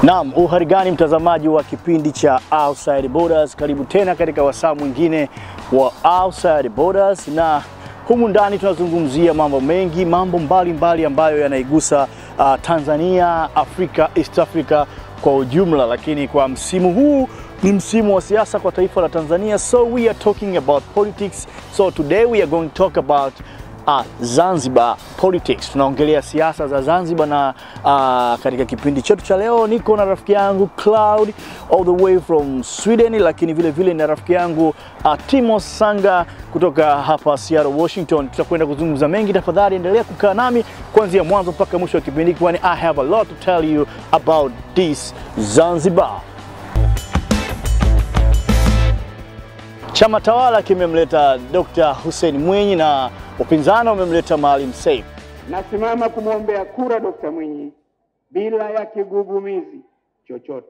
Naam, uhari gani mtazamaji wa kipindi cha Outside Borders, karibu tena katika wasaa mwingine wa Outside Borders, na humu ndani tunazungumzia mambo mengi, mambo mbalimbali mbali ambayo yanaigusa uh, Tanzania, Afrika, East Africa kwa ujumla, lakini kwa msimu huu ni msimu wa siasa kwa taifa la Tanzania, so we are talking about politics. So today we are going to talk about uh, Zanzibar politics. Tunaongelea siasa za Zanzibar na uh, katika kipindi chetu cha leo niko na rafiki yangu Cloud all the way from Sweden, lakini vile vile na rafiki yangu uh, Timo Sanga kutoka hapa Seattle, Washington. Tutakwenda kuzungumza mengi, tafadhali endelea kukaa nami kuanzia mwanzo mpaka mwisho wa kipindi, kwani I have a lot to tell you about this Zanzibar. Chama tawala kimemleta Dr. Hussein Mwinyi na upinzani umemleta Maalim Seif. Nasimama kumwombea kura Dkt. Mwinyi bila ya kigugumizi chochote.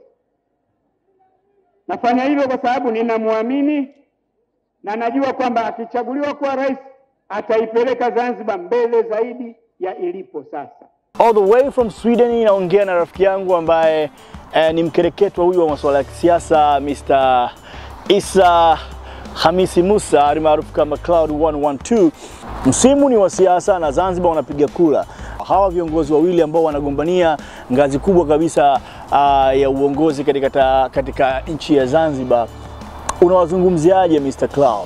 Nafanya hivyo kwa sababu ninamwamini na najua kwamba akichaguliwa kuwa rais ataipeleka Zanzibar mbele zaidi ya ilipo sasa. All the way from Sweden inaongea na rafiki yangu ambaye eh, ni mkereketwa huyu wa masuala ya kisiasa Mr. Isa Hamisi Musa almaarufu kama Cloud 112. Msimu ni wa siasa na Zanzibar wanapiga kura. Hawa viongozi wawili ambao wanagombania ngazi kubwa kabisa uh, ya uongozi katika, ta, katika nchi ya Zanzibar, unawazungumziaje Mr. Cloud?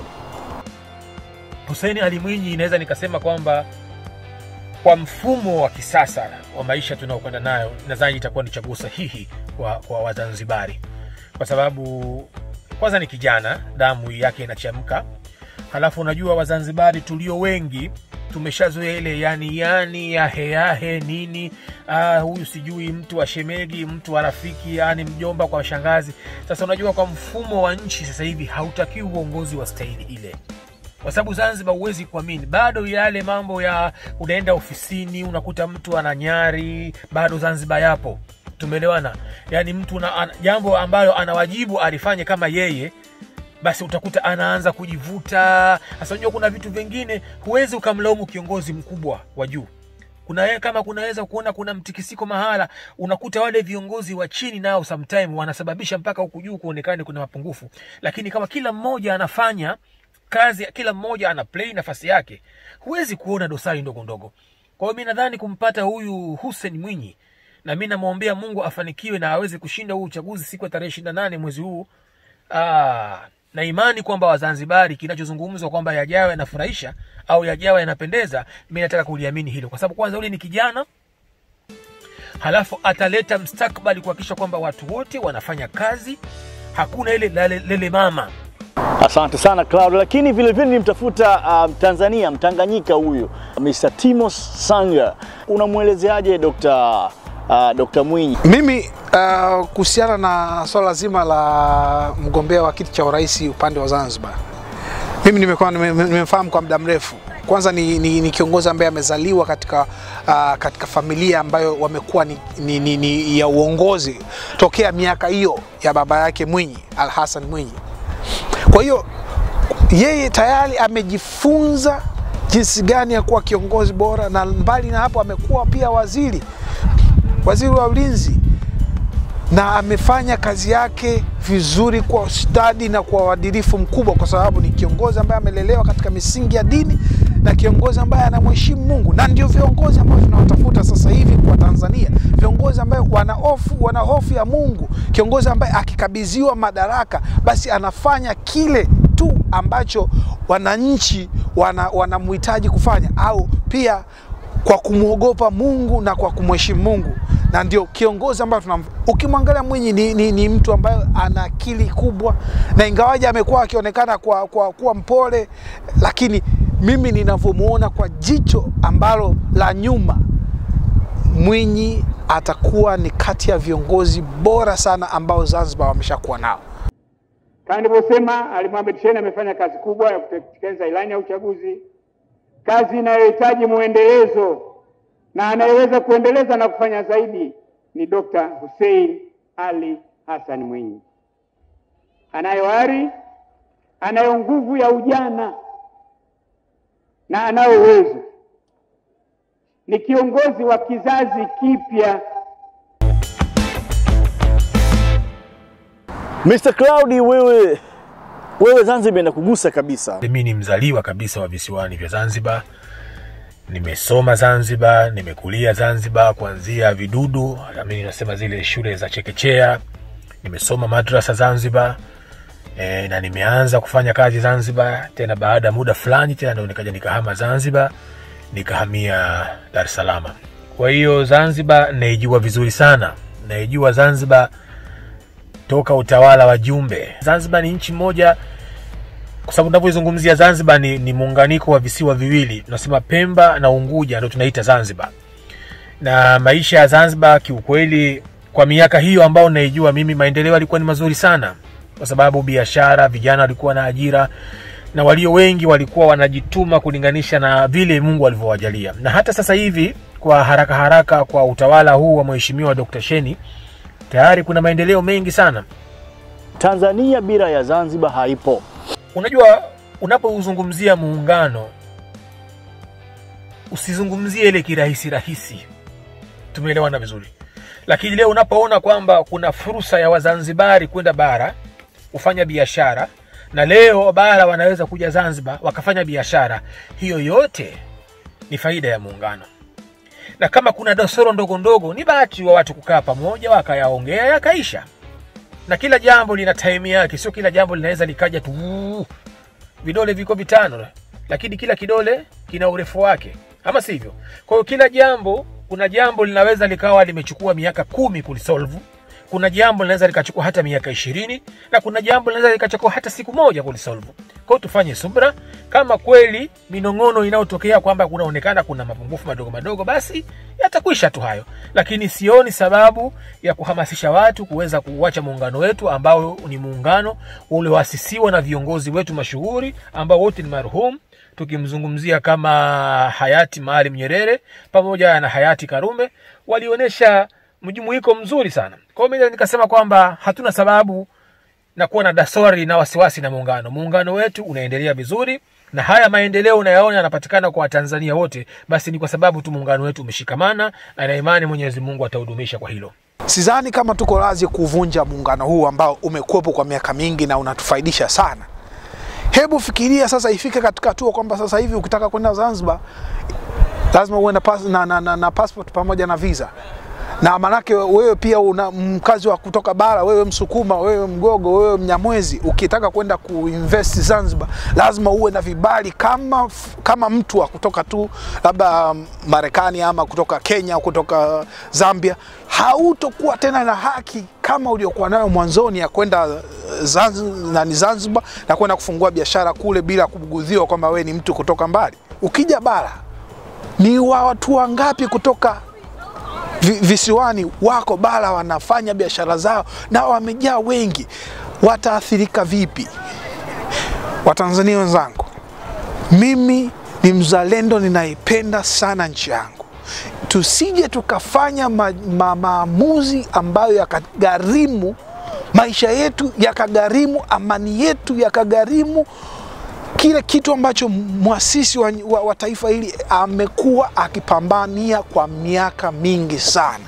Hussein Ali Mwinyi, inaweza nikasema kwamba kwa mfumo wa kisasa wa maisha tunaokwenda nayo, nadhani itakuwa ni chaguo sahihi kwa, kwa Wazanzibari kwa sababu kwanza ni kijana, damu yake inachemka. Halafu unajua Wazanzibari tulio wengi tumeshazoea ile yani yani yahe yahe nini, ah, huyu sijui mtu wa shemegi, mtu wa rafiki, yani mjomba kwa shangazi. Sasa unajua kwa mfumo wa nchi sasa hivi hautakiwi uongozi wa staili ile kwa sababu Zanzibar huwezi kuamini, bado yale mambo ya unaenda ofisini unakuta mtu ana nyari, bado Zanzibar yapo. Tumeelewana? Yani mtu na, an, jambo ambayo anawajibu alifanye kama yeye, basi utakuta anaanza kujivuta. Sasa unajua kuna vitu vingine huwezi ukamlaumu kiongozi mkubwa wa juu kuna kama kunaweza kuona kuna mtikisiko mahala, unakuta wale viongozi wa chini nao sometime wanasababisha mpaka huku juu kuonekane kuna mapungufu, lakini kama kila mmoja anafanya kazi, kila mmoja ana play nafasi yake, huwezi kuona dosari ndogo ndogo. Kwa hiyo mi nadhani kumpata huyu Hussein Mwinyi na mi namwombea Mungu afanikiwe na aweze kushinda huu uchaguzi siku ya tarehe ishirini na nane mwezi huu. Aa, na imani kwamba Wazanzibari kinachozungumzwa kwamba yajayo yanafurahisha au yajayo yanapendeza, mi nataka kuliamini hilo, kwa sababu kwanza ule ni kijana, halafu ataleta mstakbali kuhakikisha kwamba watu wote wanafanya kazi, hakuna ile lele, lele mama Asante sana Cloud, lakini vile vile nimtafuta uh, Tanzania Mtanganyika huyu Mr. Timo Sanga, unamwelezeaje Dr. uh, Dr. Mwinyi? Mimi uh, kuhusiana na swala zima la mgombea wa kiti cha urais upande wa Zanzibar, mimi nimekuwa nimemfahamu kwa muda mrefu. Kwanza ni, ni, ni kiongozi ambaye amezaliwa katika, uh, katika familia ambayo wamekuwa ni, ni, ni, ni ya uongozi tokea miaka hiyo ya baba yake Mwinyi Al Hassan Mwinyi. Kwa hiyo yeye tayari amejifunza jinsi gani ya kuwa kiongozi bora, na mbali na hapo amekuwa pia waziri waziri wa ulinzi, na amefanya kazi yake vizuri kwa ustadi na kwa uadilifu mkubwa, kwa sababu ni kiongozi ambaye amelelewa katika misingi ya dini na kiongozi ambaye anamheshimu Mungu, na ndio viongozi ambao tunawatafuta sasa hivi kwa Tanzania, viongozi ambayo wana hofu wana hofu ya Mungu, kiongozi ambaye akikabidhiwa madaraka basi anafanya kile tu ambacho wananchi wanamhitaji wana kufanya, au pia kwa kumwogopa Mungu na kwa kumheshimu Mungu, na ndio kiongozi ambayo tunam. Ukimwangalia Mwinyi ni, ni, ni mtu ambaye ana akili kubwa, na ingawaje amekuwa akionekana kwa, kwa kuwa mpole, lakini mimi ninavyomuona kwa jicho ambalo la nyuma, Mwinyi atakuwa ni kati ya viongozi bora sana ambao Zanzibar wameshakuwa nao. Kama nilivyosema, Ali Mohamed Shein amefanya kazi kubwa ya kutekeleza ilani ya uchaguzi, kazi inayohitaji mwendelezo na anayeweza kuendeleza na kufanya zaidi ni Dr. Hussein Ali Hassan Mwinyi. Anayo ari, anayo nguvu ya ujana na anayo uwezo. Ni kiongozi wa kizazi kipya Mr. Cloudy, wewe wewe Zanzibar inakugusa kabisa. Mimi ni mzaliwa kabisa wa visiwani vya Zanzibar. Nimesoma Zanzibar, nimekulia Zanzibar kuanzia vidudu, mimi nasema zile shule za chekechea. Nimesoma madrasa Zanzibar e, na nimeanza kufanya kazi Zanzibar. Tena baada ya muda fulani tena ndo nikaja nikahama Zanzibar, nikahamia Dar es Salaam. Kwa hiyo Zanzibar naijua vizuri sana, naijua Zanzibar toka utawala wa Jumbe. Zanzibar ni nchi moja kwa sababu tunavyoizungumzia Zanzibar ni, ni muunganiko wa visiwa viwili, tunasema Pemba na Unguja ndo tunaita Zanzibar. Na maisha ya Zanzibar kiukweli, kwa miaka hiyo ambao naijua mimi, maendeleo yalikuwa ni mazuri sana, kwa sababu biashara, vijana walikuwa na ajira na walio wengi walikuwa wanajituma kulinganisha na vile Mungu alivyowajalia. Na hata sasa hivi kwa haraka haraka, kwa utawala huu wa Mheshimiwa Dr. Sheni tayari kuna maendeleo mengi sana. Tanzania bila ya Zanzibar haipo. Unajua, unapozungumzia muungano usizungumzie ile kirahisi rahisi, tumeelewana vizuri. Lakini leo unapoona kwamba kuna fursa ya Wazanzibari kwenda bara kufanya biashara, na leo bara wanaweza kuja Zanzibar wakafanya biashara, hiyo yote ni faida ya muungano. Na kama kuna dosoro ndogo ndogo, ni bahati wa watu kukaa pamoja wakayaongea yakaisha na kila jambo lina time yake, sio kila jambo linaweza likaja tu "Uu, vidole viko vitano, lakini kila kidole kina urefu wake, ama sivyo? Kwa hiyo kila jambo, kuna jambo linaweza likawa limechukua miaka kumi kulisolve, kuna jambo linaweza likachukua hata miaka ishirini na kuna jambo linaweza likachukua hata siku moja kulisolve. Kwa hiyo tufanye subra. Kama kweli minong'ono inayotokea kwamba kunaonekana kuna mapungufu madogo madogo, basi yatakwisha tu hayo, lakini sioni sababu ya kuhamasisha watu kuweza kuuacha muungano wetu ambao ni muungano ulioasisiwa na viongozi wetu mashuhuri ambao wote ni marhum, tukimzungumzia kama hayati Maalim Nyerere pamoja na hayati Karume, walionyesha mjumuiko mzuri sana. Kwa hiyo mimi nikasema kwamba hatuna sababu na kuwa na dasori na wasiwasi na muungano. Muungano wetu unaendelea vizuri, na haya maendeleo unayaona yanapatikana kwa Watanzania wote, basi ni kwa sababu tu muungano wetu umeshikamana, na ina imani Mwenyezi Mungu atahudumisha kwa hilo. Sidhani kama tuko razi kuvunja muungano huu ambao umekuwepo kwa miaka mingi na unatufaidisha sana. Hebu fikiria sasa, ifike katika hatua kwamba sasa hivi ukitaka kwenda Zanzibar lazima uwe na, pas, na, na, na, na passport pamoja na visa na manake wewe pia una mkazi wa kutoka bara, wewe Msukuma, wewe Mgogo, wewe Mnyamwezi, ukitaka kwenda kuinvest Zanzibar lazima uwe na vibali kama, kama mtu wa kutoka tu labda Marekani ama kutoka Kenya au kutoka Zambia. Hautokuwa tena na haki kama uliokuwa nayo mwanzoni ya kwenda Zanzibar, nani Zanzibar na kwenda kufungua biashara kule bila kubugudhiwa kwamba wewe ni mtu kutoka mbali. Ukija bara ni wa watu wangapi kutoka vi- visiwani wako bara wanafanya biashara zao na wamejaa wengi, wataathirika vipi? Watanzania wenzangu, mimi ni mzalendo, ninaipenda sana nchi yangu. Tusije tukafanya ma, ma, maamuzi ambayo yakagharimu maisha yetu, yakagharimu amani yetu, yakagharimu kile kitu ambacho mwasisi wa, wa, wa taifa hili amekuwa akipambania kwa miaka mingi sana.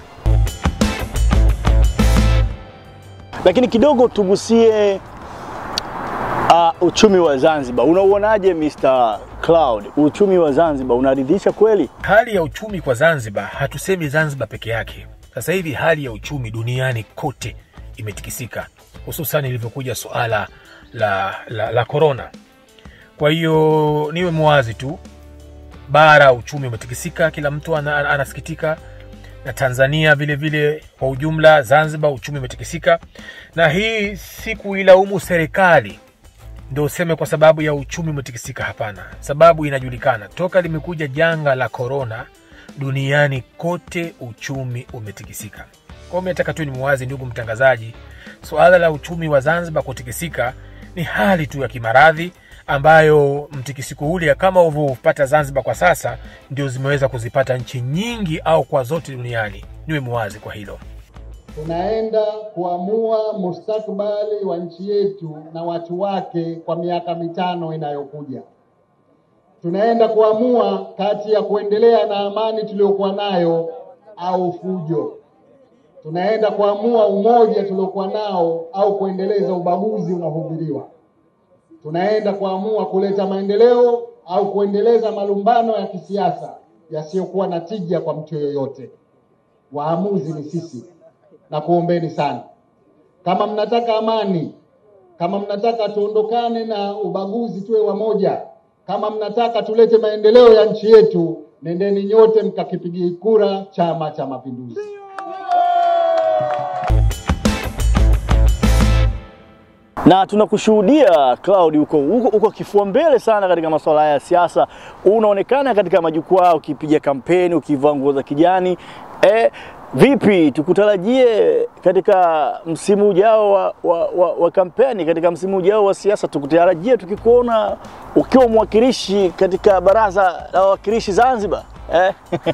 Lakini kidogo tugusie uh, uchumi wa Zanzibar. Unauonaje Mr. Cloud? Uchumi wa Zanzibar unaridhisha kweli? Hali ya uchumi kwa Zanzibar, hatusemi Zanzibar peke yake. Sasa hivi hali ya uchumi duniani kote imetikisika, hususan ilivyokuja suala la, la, la korona. Kwa hiyo niwe mwazi tu, bara uchumi umetikisika, kila mtu ana, ana, anasikitika na Tanzania vile vile kwa ujumla. Zanzibar uchumi umetikisika, na hii si kuilaumu serikali ndio useme kwa sababu ya uchumi umetikisika. Hapana, sababu inajulikana toka limekuja janga la korona, duniani kote uchumi umetikisika. Kwa hiyo mimi nataka tu ni mwazi, ndugu mtangazaji, suala la uchumi wa Zanzibar kutikisika ni hali tu ya kimaradhi ambayo mtikisiko ule kama ulivyopata Zanzibar kwa sasa ndio zimeweza kuzipata nchi nyingi au kwa zote duniani. Niwe mwazi kwa hilo. tunaenda kuamua mustakabali wa nchi yetu na watu wake kwa miaka mitano inayokuja. Tunaenda kuamua kati ya kuendelea na amani tuliyokuwa nayo au fujo. tunaenda kuamua umoja tuliokuwa nao au kuendeleza ubaguzi unaohubiriwa. Tunaenda kuamua kuleta maendeleo au kuendeleza malumbano ya kisiasa yasiyokuwa na tija kwa mtu yoyote. Waamuzi ni sisi, na kuombeni sana, kama mnataka amani, kama mnataka tuondokane na ubaguzi, tuwe wamoja, kama mnataka tulete maendeleo ya nchi yetu, nendeni nyote mkakipigia kura Chama cha Mapinduzi. na tunakushuhudia Cloud uko, uko, uko kifua mbele sana katika masuala haya ya siasa. Unaonekana katika majukwaa ukipiga kampeni ukivaa nguo za kijani. E, vipi tukutarajie katika msimu ujao wa, wa, wa, wa kampeni, katika msimu ujao wa siasa, tukutarajie tukikuona ukiwa mwakilishi katika baraza la wawakilishi Zanzibar eh?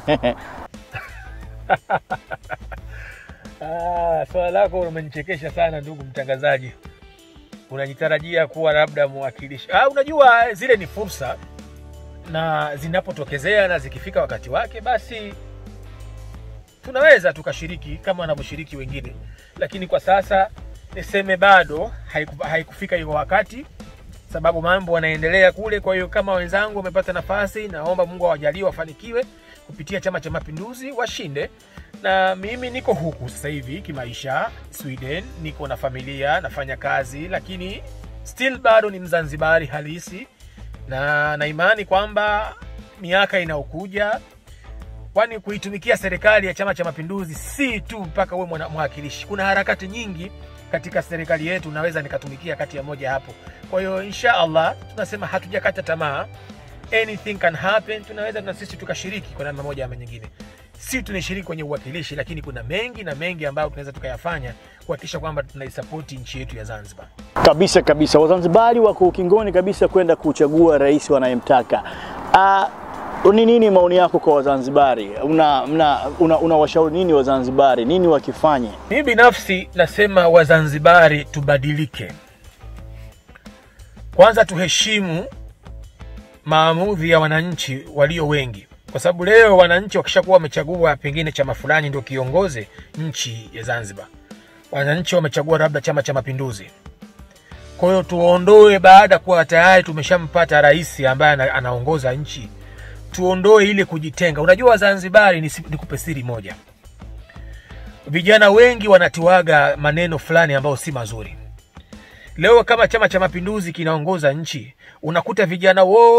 Ah, swala lako umenichekesha sana ndugu mtangazaji. Unajitarajia kuwa labda mwakilishi. Ah, unajua zile ni fursa na zinapotokezea na zikifika wakati wake, basi tunaweza tukashiriki kama wanavyoshiriki wengine, lakini kwa sasa niseme bado haiku, haikufika hiyo wakati, sababu mambo yanaendelea kule. Kwa hiyo kama wenzangu wamepata nafasi, naomba Mungu awajalie wafanikiwe kupitia Chama cha Mapinduzi, washinde na mimi niko huku sasa hivi kimaisha Sweden, niko na familia, nafanya kazi, lakini still bado ni Mzanzibari halisi, na na imani kwamba miaka inayokuja, kwani kuitumikia serikali ya Chama cha Mapinduzi si tu mpaka uwe mwana- mwakilishi. Kuna harakati nyingi katika serikali yetu, naweza nikatumikia kati ya moja hapo. Kwa hiyo insha Allah tunasema hatujakata tamaa, anything can happen. Tunaweza na sisi tukashiriki kwa namna moja ama nyingine si tunashiriki kwenye uwakilishi, lakini kuna mengi na mengi ambayo tunaweza tukayafanya kuhakikisha kwamba tunaisapoti nchi yetu ya Zanzibar. Kabisa kabisa, Wazanzibari wako ukingoni kabisa kwenda kuchagua rais wanayemtaka. Ah, ni nini maoni yako kwa Wazanzibari? Una, una, una, unawashauri nini Wazanzibari, nini wakifanye? Mimi binafsi nasema Wazanzibari tubadilike. Kwanza tuheshimu maamuzi ya wananchi walio wengi, kwa sababu leo wananchi wakishakuwa wamechagua pengine chama fulani ndio kiongoze nchi ya Zanzibar, wananchi wamechagua labda Chama cha Mapinduzi. Kwa hiyo tuondoe, baada ya kuwa tayari tumeshampata rais ambaye ana- anaongoza nchi, tuondoe ile kujitenga. Unajua Wazanzibari, ni nikupe siri moja, vijana wengi wanatiwaga maneno fulani ambayo si mazuri. Leo kama Chama cha Mapinduzi kinaongoza nchi, unakuta vijana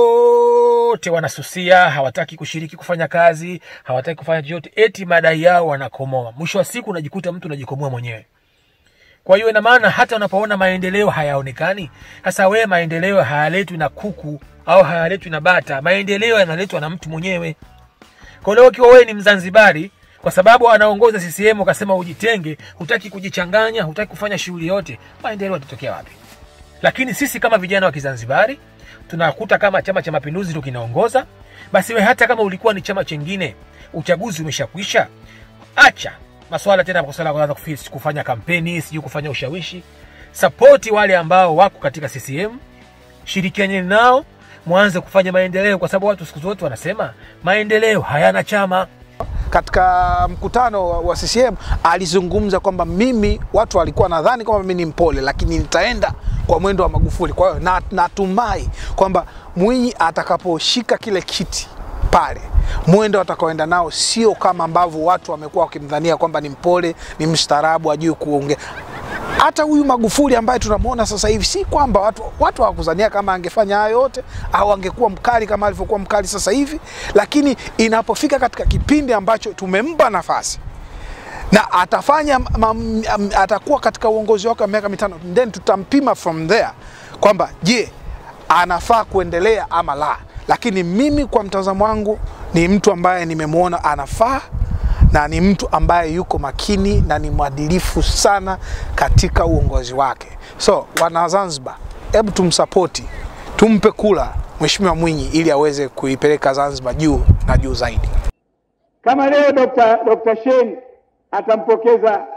wote wanasusia, hawataki kushiriki kufanya kazi, hawataki kufanya chochote, eti madai yao wanakomoa. Mwisho wa siku unajikuta mtu unajikomoa mwenyewe. Kwa hiyo ina maana hata unapoona maendeleo hayaonekani, sasa wewe maendeleo hayaletwi na kuku au hayaletwi na bata, maendeleo yanaletwa na mtu mwenyewe. Kwa leo ukiwa wewe ni Mzanzibari, kwa sababu anaongoza CCM ukasema ujitenge, hutaki kujichanganya, hutaki kufanya shughuli yote, maendeleo yatatokea wapi? Lakini sisi kama vijana wa Kizanzibari tunakuta kama Chama cha Mapinduzi ndio kinaongoza, basi we hata kama ulikuwa ni chama chengine, uchaguzi umeshakwisha, acha maswala tena kwa swala kuanza kufi- kufanya kampeni, sijui kufanya ushawishi. Sapoti wale ambao wako katika CCM, shirikianeni nao, mwanze kufanya maendeleo, kwa sababu watu siku zote wanasema maendeleo hayana chama. katika mkutano wa- wa CCM alizungumza kwamba mimi, watu walikuwa nadhani kwamba mimi ni mpole, lakini nitaenda kwa mwendo wa Magufuli. Kwa hiyo na- natumai kwamba Mwinyi atakaposhika kile kiti pale, mwendo atakaoenda nao sio kama ambavyo watu wamekuwa wakimdhania kwamba ni mpole, ni mstaarabu, ajui kuongea hata huyu Magufuli ambaye tunamwona sasa hivi, si kwamba watu watu hawakuzania kama angefanya hayo yote au angekuwa mkali kama alivyokuwa mkali sasa hivi, lakini inapofika katika kipindi ambacho tumempa nafasi na atafanya ma, m, atakuwa katika uongozi wake wa miaka mitano, then tutampima from there kwamba je, anafaa kuendelea ama la. Lakini mimi kwa mtazamo wangu ni mtu ambaye nimemwona anafaa na ni mtu ambaye yuko makini na ni mwadilifu sana katika uongozi wake. So wana Zanzibar, hebu tumsapoti, tumpe kula Mheshimiwa Mwinyi ili aweze kuipeleka Zanzibar juu na juu zaidi. Kama leo Dr. Dr. Shein atampokeza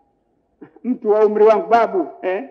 mtu wa umri wangu babu eh?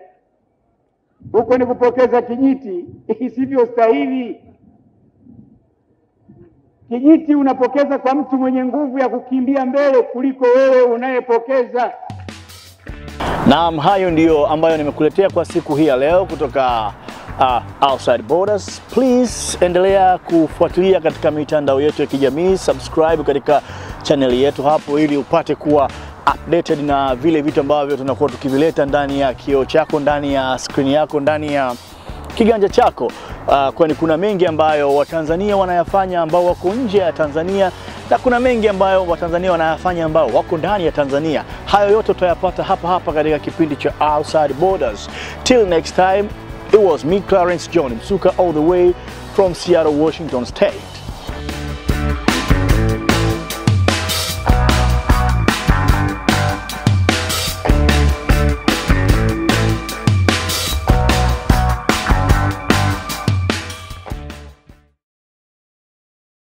Huko ni kupokeza kijiti isivyostahili. Kijiti unapokeza kwa mtu mwenye nguvu ya kukimbia mbele kuliko wewe unayepokeza. Naam, hayo ndiyo ambayo nimekuletea kwa siku hii ya leo kutoka uh, Outside Borders. Please endelea kufuatilia katika mitandao yetu ya kijamii, subscribe katika chaneli yetu hapo, ili upate kuwa updated na vile vitu ambavyo tunakuwa tukivileta ndani ya kioo chako, ndani ya skrini yako, ndani ya kiganja chako uh, kwani kuna mengi ambayo Watanzania wanayafanya ambao wako nje ya Tanzania na kuna mengi ambayo Watanzania wanayafanya ambao wako ndani ya Tanzania. Hayo yote utayapata hapa hapa katika kipindi cha Outside Borders. Till next time, it was me Clarence John Msuka all the way from Seattle, Washington State.